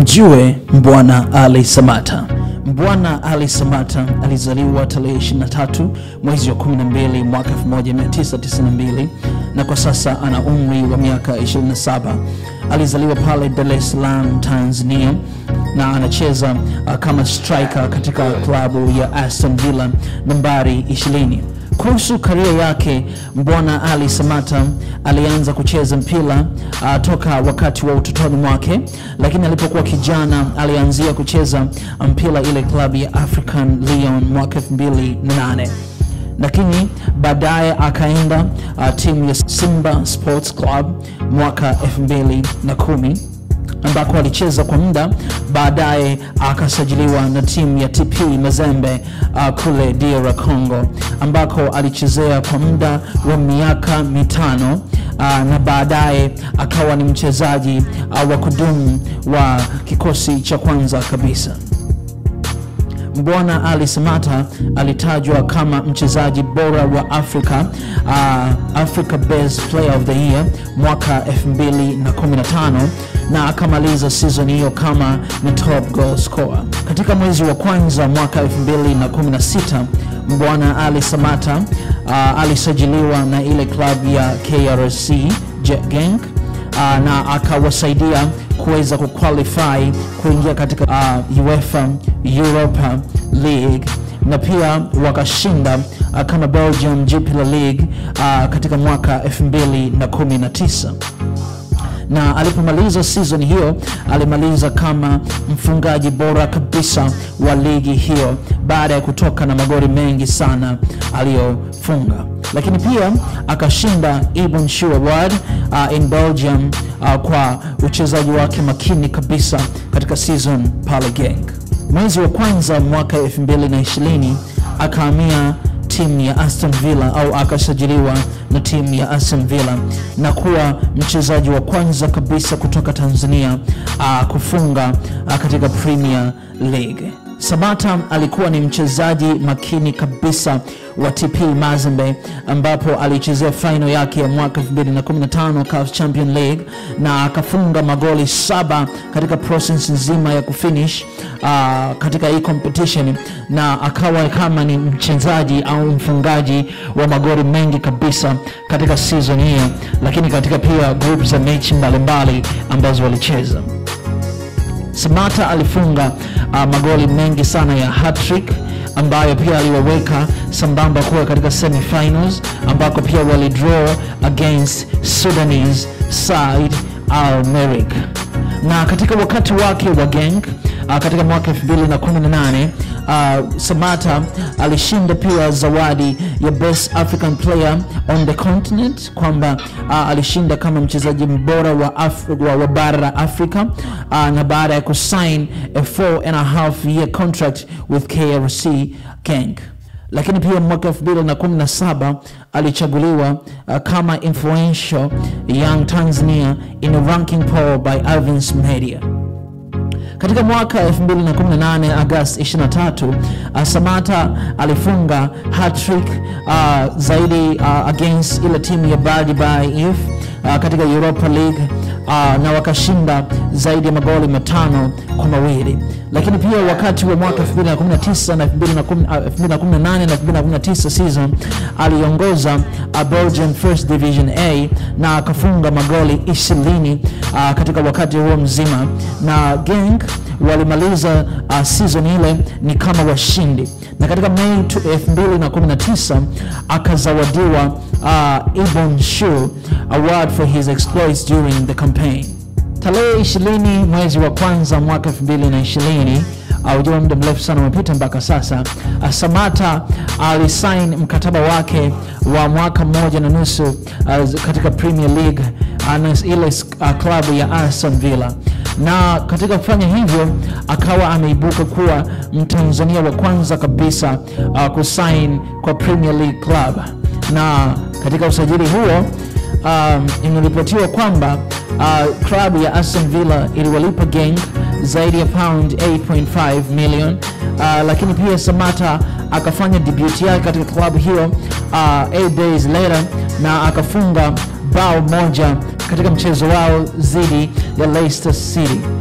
Mjue Mbwana Ali Samata. Mbwana Ali Samata alizaliwa tarehe 23 mwezi wa 12 mwaka 1992 na kwa sasa ana umri wa miaka 27. Alizaliwa pale Dar es Salaam, Tanzania na anacheza uh, kama striker katika klabu ya Aston Villa nambari 20. Kuhusu karia yake, Mbwana Ali Samata alianza kucheza mpira uh, toka wakati wa utotoni mwake, lakini alipokuwa kijana alianzia kucheza mpira ile klabu ya African Lyon mwaka 2008 lakini baadaye akaenda uh, timu ya Simba Sports Club mwaka 2010 ambako alicheza kwa muda, baadaye akasajiliwa na timu ya TP Mazembe uh, kule DR Congo ambako alichezea kwa muda wa miaka mitano uh, na baadaye akawa ni mchezaji uh, wa kudumu wa kikosi cha kwanza kabisa. Mbwana Ali Samata alitajwa kama mchezaji bora wa Afrika uh, Africa Best Player of the Year mwaka 2015 na akamaliza season hiyo kama ni top goal scorer. Katika mwezi wa kwanza mwaka 2016 Mbwana Ali Samata uh, alisajiliwa na ile klabu ya KRC Jet Genk uh, na akawasaidia kuweza kuqualify kuingia katika uh, UEFA Europa League na pia wakashinda uh, kama Belgium Jupiler League uh, katika mwaka 2019 na alipomaliza season hiyo alimaliza kama mfungaji bora kabisa wa ligi hiyo baada ya kutoka na magoli mengi sana aliyofunga, lakini pia akashinda Ibn Shu Award uh, in Belgium uh, kwa uchezaji wake makini kabisa katika season pale Genk. Mwezi wa kwanza mwaka 2020 akahamia timu ya Aston Villa au akasajiliwa na timu ya Aston Villa na kuwa mchezaji wa kwanza kabisa kutoka Tanzania uh, kufunga uh, katika Premier League. Samata alikuwa ni mchezaji makini kabisa wa TP Mazembe ambapo alichezea final yake ya mwaka 2015 CAF Champion League na akafunga magoli saba katika process nzima ya kufinish uh, katika hii competition na akawa kama ni mchezaji au mfungaji wa magoli mengi kabisa katika season hiyo, lakini katika pia group za mechi mbalimbali ambazo walicheza. Samata alifunga uh, magoli mengi sana ya hat-trick ambayo pia aliwaweka sambamba kuwa katika semifinals ambako pia walidraw against Sudanese side Al Merrikh. Na katika wakati wake wa Genk uh, katika mwaka 2018 uh, Samata alishinda pia zawadi ya Best African Player on the Continent, kwamba uh, alishinda kama mchezaji mbora wa, Af wa, wa bara la Afrika uh, na baada ya kusign a four and a half year contract with KRC Genk lakini pia mwaka 2017 alichaguliwa uh, kama influential young Tanzania in a ranking poll by Evans Media. Katika mwaka 2018 Agosti 23, uh, Samata alifunga hat-trick uh, zaidi uh, against ile timu ya Bardi by If uh, katika Europa League uh, na wakashinda zaidi ya magoli matano kwa mawili. Lakini pia wakati wa mwaka 2019 na 2018 na 2019 season aliongoza uh, Belgian First Division A na akafunga magoli 20 uh, katika wakati huo mzima na Genk walimaliza uh, season ile ni kama washindi, na katika Mei 2019 akazawadiwa uh, Ibn Shu Award for his exploits during the campaign. Tarehe 20 mwezi wa kwanza mwaka 2020 ujua muda mrefu sana umepita mpaka sasa. Uh, Samata alisign mkataba wake wa mwaka mmoja na nusu uh, katika Premier League uh, na ile uh, klabu ya Aston Villa na katika kufanya hivyo akawa ameibuka kuwa Mtanzania wa kwanza kabisa uh, kusign kwa Premier League club, na katika usajili huo um, imeripotiwa kwamba uh, klabu ya Aston Villa iliwalipa Genk zaidi ya pound 8.5 million uh, lakini pia Samata akafanya debut yake katika klabu hiyo uh, eight days later na akafunga bao moja katika mchezo wao dhidi ya Leicester City.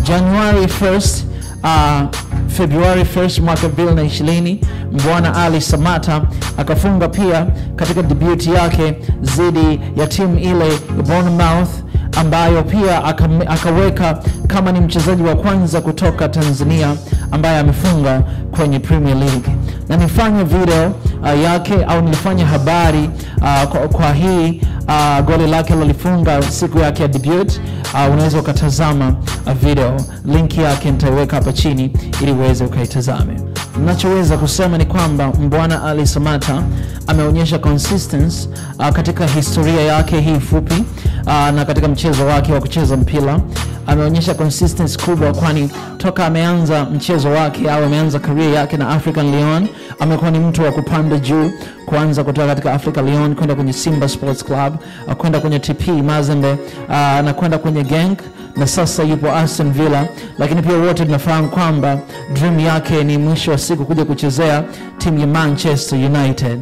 January 1st uh, Februari 1st mwaka 2020 Mbwana Ali Samata akafunga pia katika debut yake dhidi ya timu ile ya Bournemouth ambayo pia aka- akaweka kama ni mchezaji wa kwanza kutoka Tanzania ambaye amefunga kwenye Premier League na nifanye video uh, yake au nilifanya habari uh, kwa, kwa hii uh, goli lake lilifunga siku yake ya debut uh, unaweza ukatazama uh, video link yake nitaiweka hapa chini ili uweze ukaitazame nachoweza kusema ni kwamba mbwana ali samata ameonyesha consistency uh, katika historia yake hii fupi uh, na katika mchezo wake wa kucheza mpira ameonyesha consistency kubwa kwani toka ameanza mchezo wake au ameanza career yake na african leon amekuwa ni mtu wa kupanda juu kuanza kutoka katika africa leon kwenda kwenye simba sports club uh, kwenda kwenye tp mazembe uh, na kwenda kwenye genk na sasa yupo Aston Villa, lakini pia wote tunafahamu kwamba dream yake ni mwisho wa siku kuja kuchezea timu ya Manchester United.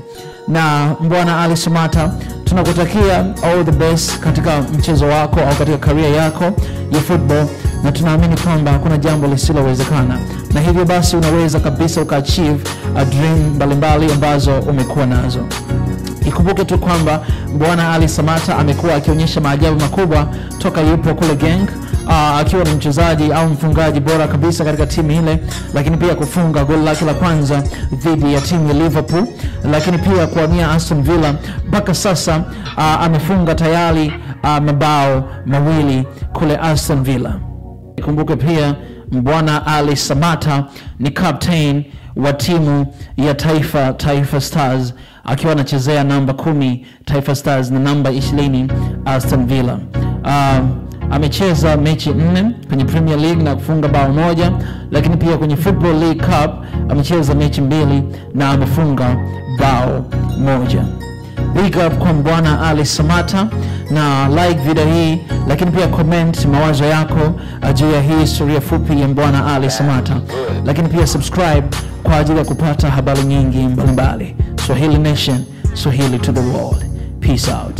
Na mbwana Ali Sumata, tunakutakia all the best katika mchezo wako au katika career yako ya football, na tunaamini kwamba hakuna jambo lisilowezekana, na hivyo basi unaweza kabisa ukaachieve a dream mbalimbali ambazo umekuwa nazo. Ikumbuke tu kwamba Bwana Ali Samata amekuwa akionyesha maajabu makubwa toka yupo kule Genk uh, akiwa ni mchezaji au mfungaji bora kabisa katika timu ile, lakini pia kufunga goli lake la kwanza dhidi ya timu ya Liverpool, lakini pia kuhamia Aston Villa. Mpaka sasa uh, amefunga tayari uh, mabao mawili kule Aston Villa. Ikumbuke pia Mbwana Ali Samata ni captain wa timu ya taifa Taifa Stars akiwa anachezea namba kumi Taifa Stars na namba ishirini Aston Villa. Uh, amecheza mechi nne kwenye Premier League na kufunga bao moja, lakini pia kwenye Football League Cup amecheza mechi mbili na amefunga bao moja big up kwa bwana ali samata na like video hii lakini pia comment mawazo yako uh, juu ya hii historia fupi ya bwana ali samata lakini pia subscribe kwa ajili ya kupata habari nyingi mbalimbali swahili nation swahili to the world peace out